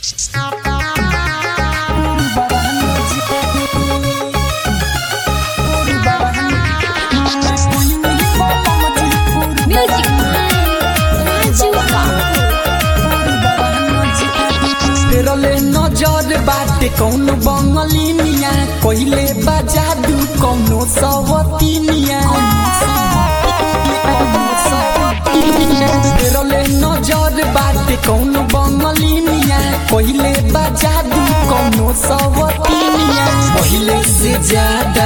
Music Raju फेरले नजर बाटे कौन बंगलिनिया कहिले बाजादू कौनो सवतिनिया फेरले नजर बाटे कौन बंगलिनिया कहिले बाजादू कौनो सवतिनिया पहिले से ज्यादा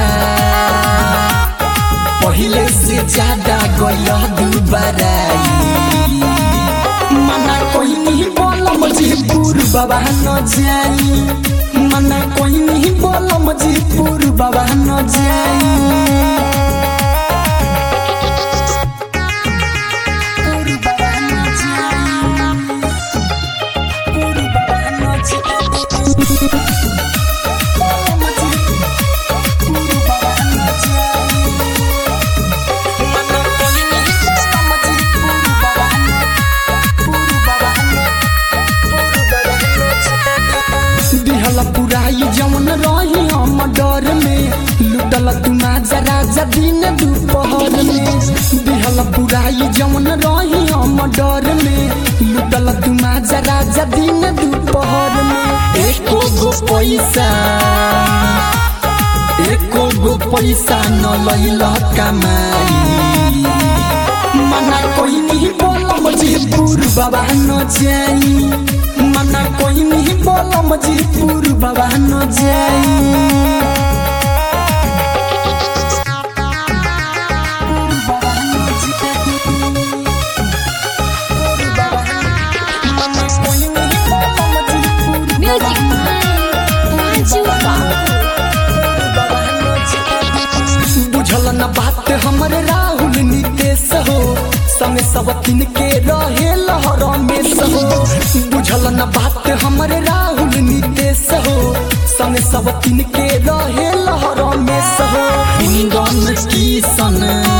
पहिले से ज्यादा गयल दुबाराई मना कोई नहीं बोला मुझे पूर बाबा न जाई मना कोई नहीं बोला मुझे पूर बाबा न जाई पूर बाबा न जाई। पूर बाबा न जाई। बोला मुझे पूर बाबा न जाई। मना कोई नहीं बोला मुझे पूर बाबा न दिहल पुराई जवन रही हम डर में लुटल तुमा जरा दिन दोपहर में दिहल पुराई जवन रही हम डर में लुटल तुमा जरा दिन दोपहर में एको गो पैसा एको गो पैसा न लैल कमाई मना कोई नहीं बोला मुझे पूर बाबा न जाई मना कोई नहीं बोला मुझे पूर बाबा न जाई Music Raju बुझल न बात हमरे राहुल नितेश हो संग सब तीन के रहे लहर में हो बुझल न बात हमरे राहुल नितेश हो संग सब तीन के रहे लहर में हो इंगन किसन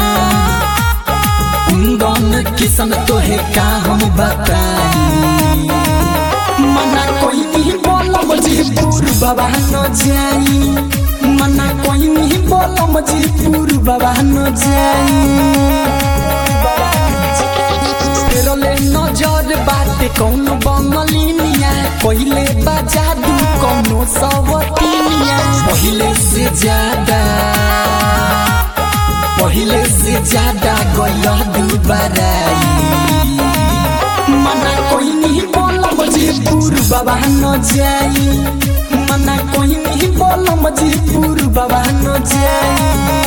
इंगन किसन तोहे का हम बताई मना कोई नहीं बोला मुझे पूर बाबा न जाई मना कोई नहीं बोला मुझे पूर बाबा न जाई फेरले नजर बाटे कौन बंगलिनिया पहिले बाजादू कौनो सवतिनिया पहिले से ज्यादा पहिले से ज्यादा गयल दुबाराई मना कोई नहीं बोला मुझे पूर बाबा न जाई मना कोई नहीं बोला मुझे पूर बाबा न जाई